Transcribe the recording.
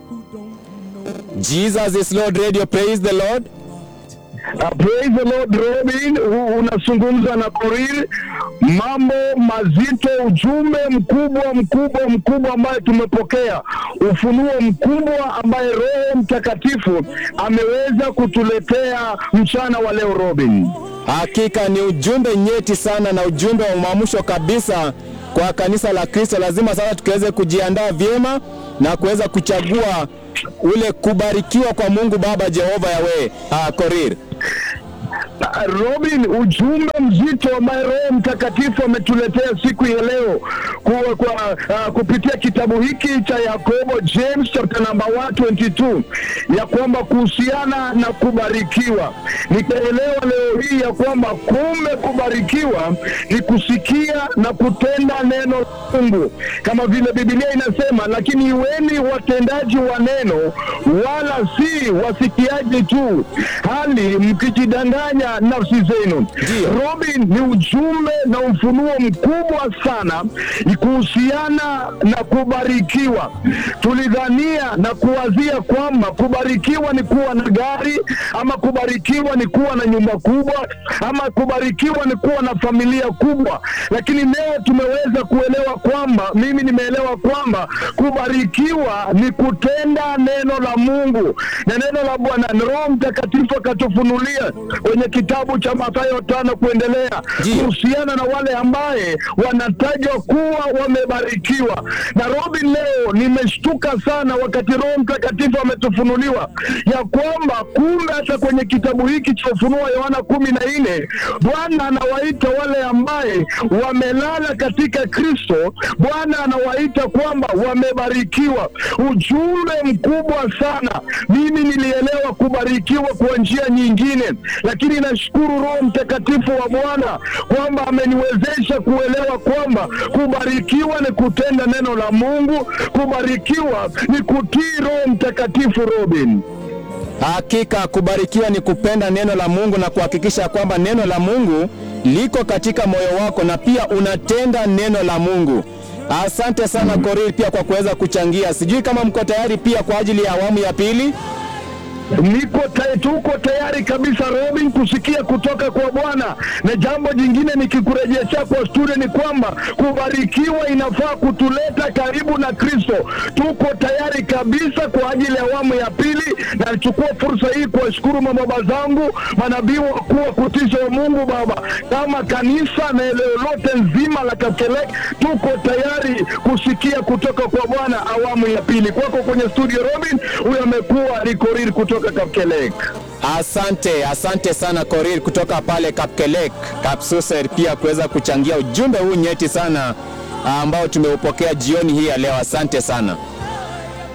Jesus is Lord Radio, praise the Lord. Uh, praise the Lord Robin, U- unazungumza na Korir. Mambo mazito, ujumbe mkubwa mkubwa mkubwa ambaye tumepokea, ufunuo mkubwa ambaye Roho Mtakatifu ameweza kutuletea mchana wa leo Robin. Hakika ni ujumbe nyeti sana na ujumbe wa uamsho kabisa kwa kanisa la Kristo. Lazima sasa tukiweze kujiandaa vyema na kuweza kuchagua ule kubarikiwa kwa Mungu Baba Jehova Yawe. Ah, Korir. Uh, Robin, ujumbe mzito ambaye Roho Mtakatifu ametuletea siku ya leo kwa, kwa, uh, kupitia kitabu hiki cha Yakobo James chapter number 122 ya kwamba kuhusiana na kubarikiwa, nikaelewa leo hii ya kwamba kumbe kubarikiwa ni kusikia na kutenda neno la Mungu kama vile Biblia inasema, lakini iweni watendaji wa neno wala si wasikiaji tu, hali mkijidanganya nafsi zenu. Robin, ni ujumbe na ufunuo mkubwa sana kuhusiana na kubarikiwa. Tulidhania na kuwazia kwamba kubarikiwa ni kuwa na gari ama kubarikiwa ni kuwa na nyumba kubwa ama kubarikiwa ni kuwa na familia kubwa, lakini leo tumeweza kuelewa kwamba, mimi nimeelewa kwamba kubarikiwa ni kutenda neno la Mungu na neno la Bwana. Na Roho Mtakatifu akatufunulia kwenye kitabu cha Mathayo tano kuendelea Ndiyo. kuhusiana na wale ambaye wanatajwa kuwa wamebarikiwa. Na Robin, leo nimeshtuka sana wakati Roho Mtakatifu ametufunuliwa ya kwamba kumbe hata kwenye kitabu hiki cha Ufunuo wa Yohana kumi na nne Bwana anawaita wale ambaye wamelala katika Kristo, Bwana anawaita kwamba wamebarikiwa. Ujumbe mkubwa sana. Mimi nilielewa kubarikiwa kwa njia nyingine, lakini nashukuru Roho Mtakatifu wa Bwana kwamba ameniwezesha kuelewa kwamba kubarikiwa ni kutenda neno la Mungu, kubarikiwa ni kutii Roho Mtakatifu. Robin, Hakika kubarikiwa ni kupenda neno la Mungu na kuhakikisha kwamba neno la Mungu liko katika moyo wako na pia unatenda neno la Mungu. Asante sana Korir pia kwa kuweza kuchangia. Sijui kama mko tayari pia kwa ajili ya awamu ya pili. niko ta, tuko tayari kabisa Robin kusikia kutoka kwa Bwana. Na jambo jingine nikikurejeshea kwa studio ni kwamba kubarikiwa inafaa kutuleta karibu na Kristo. Tuko tayari kabisa kwa ajili ya awamu ya pili, na nichukua fursa hii kuwashukuru mababa zangu manabii wakuu wa kutisha wa Mungu Baba, kama kanisa na eneo lote nzima la Kapkelek, tuko tayari kusikia kutoka kwa Bwana awamu ya pili. Kwako kwenye studio Robin, huyo amekuwa ni Korir kutoka Kapkelek. Asante, asante sana Korir kutoka pale Kapkelek, Kapsuser pia kuweza kuchangia ujumbe huu nyeti sana ambao tumeupokea jioni hii ya leo. Asante sana.